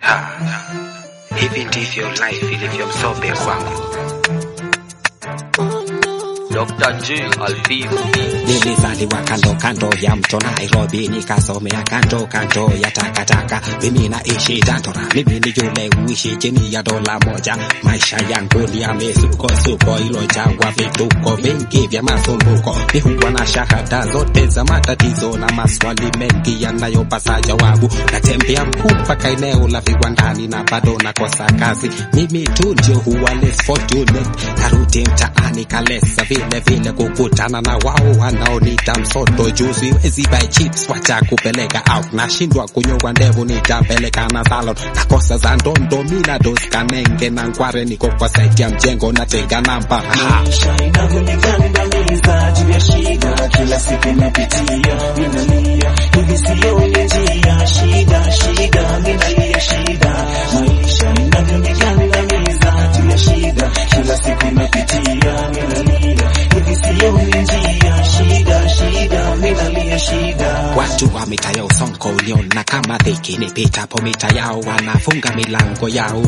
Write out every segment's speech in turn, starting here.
Ha, hivi ndivyo life ilivyo msobe kwangu. Dr. J Alfiz Nilizaliwa kando kando ya mto Nairobi, nikasomea kando kando ya takataka. Mimi naishi Dandora, mimi ni yule uishi chini ya dola moja. Maisha yangu ni ya misukosuko ilojangwa vituko vingi vya masumbuko. Mi huwa na shahada zote za matatizo na maswali mengi yanayopasa jawabu. Natembea mkuu mpaka eneo la viwandani na bado nakosa kazi. Mimi tu ndio huwa less fortunate, karudi mtaani kalesa vile vile kukutana na wao wanaonita msoto juu siwezi buy chips wacha kupeleka out nashindwa kunyongwa ndevu nitapeleka na salon nakosa za ndondo mina dos kanenge na ngware niko kwa site ya mjengo natega namba ha. Maisha inavyonigandamiza juu ya shida, kila siku napitia, minalia hivi sioni njia, shida shida, minalia shida. Maisha inavyonigandamiza juu ya shida, kila siku napitia, minalia hivi sioni njia, shida shida, minalia shida. Watu wa mita ya usonko uliona kama dhiki nipitapo mita yao wanafunga milango yao,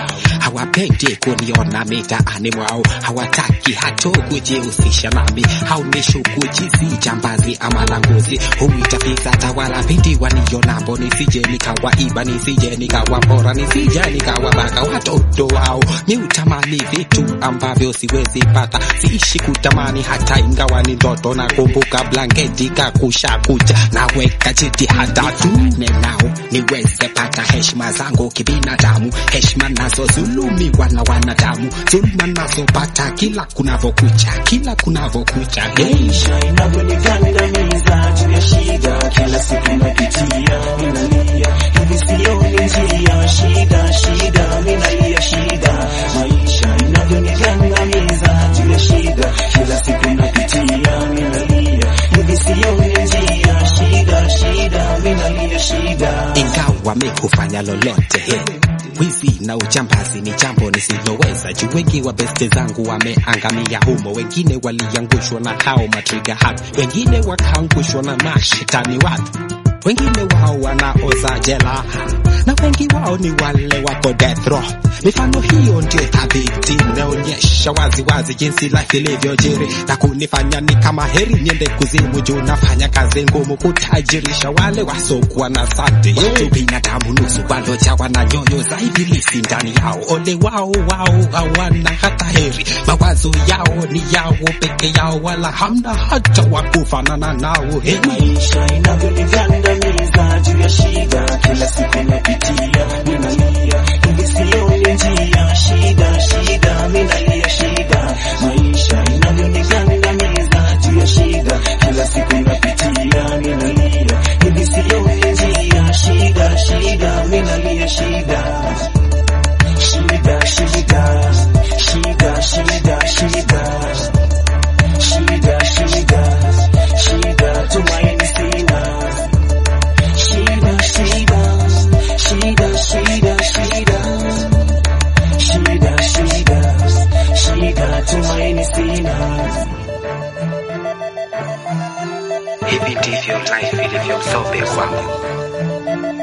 hawapendi kuniona mitaani mwao, hawataki hata kujihusisha nami, haunishuku jinsi jambazi ama languzi, huitafisa tawala pindi wanionambo, nisije nikawaiba, nisije nikawapora, nisije nikawabaka watoto wao. Ni utamani vitu ambavyo siwezi pata, siishi kutamani hata ingawa ni ndoto. Nakumbuka blanketi kakusha kuja, naweka jitihada tu nenao niweze pata heshima zangu kibinadamu, heshima nazo zulumiwa na wanadamu, zuluma nazopata kila kunavokucha, kila kunavokucha hey. Maisha inavyonigandamiza juu ya shida, kila siku napitia, minalia hivi sioni njia, shida shida, minalia shida. Maisha inavyonigandamiza juu ya shida, kila siku napitia, minalia hivi sioni njia, shida shida, minalia shida. ingawa mi hufanya lolote he. Wizi na ujambazi ni jambo nisiloweza juu wengi wa beste zangu wameangamia humo, wengine waliangushwa na hao matriga hapi, wengine wakaangushwa na mashetani watu, wengine wao wanaoza jela na wengi wao ni wale wako death row. Mifano hiyo ndio thabiti inaonyesha waziwazi jinsi life ilivyojiri na kunifanya ni kama heri niende kuzimu juu nafanya kazi ngumu kutajirisha wale wasokuwa na sante. Watu binadamu nusu walojawa na nyoyo za ibilisi ndani yao, ole wao wao hawana hata heri, mawazo yao ni yao peke yao, wala hamna hata wa kufanana nao hey. Maisha inavyonigandamiza juu ya shida, kila siku napitia, minalia hivi sioni njia, shida shida, minalia shida. Maisha inavyonigandamiza juu ya shida, kila siku napitia, minalia hivi sioni njia, shida shida, minalia shida. Shida shida, shida shida, shida shida shida shida tumaini sina shida shida shida shida shida shida shida shida tumaini sina Hivi ndivyo life ilivyo msobe kwangu.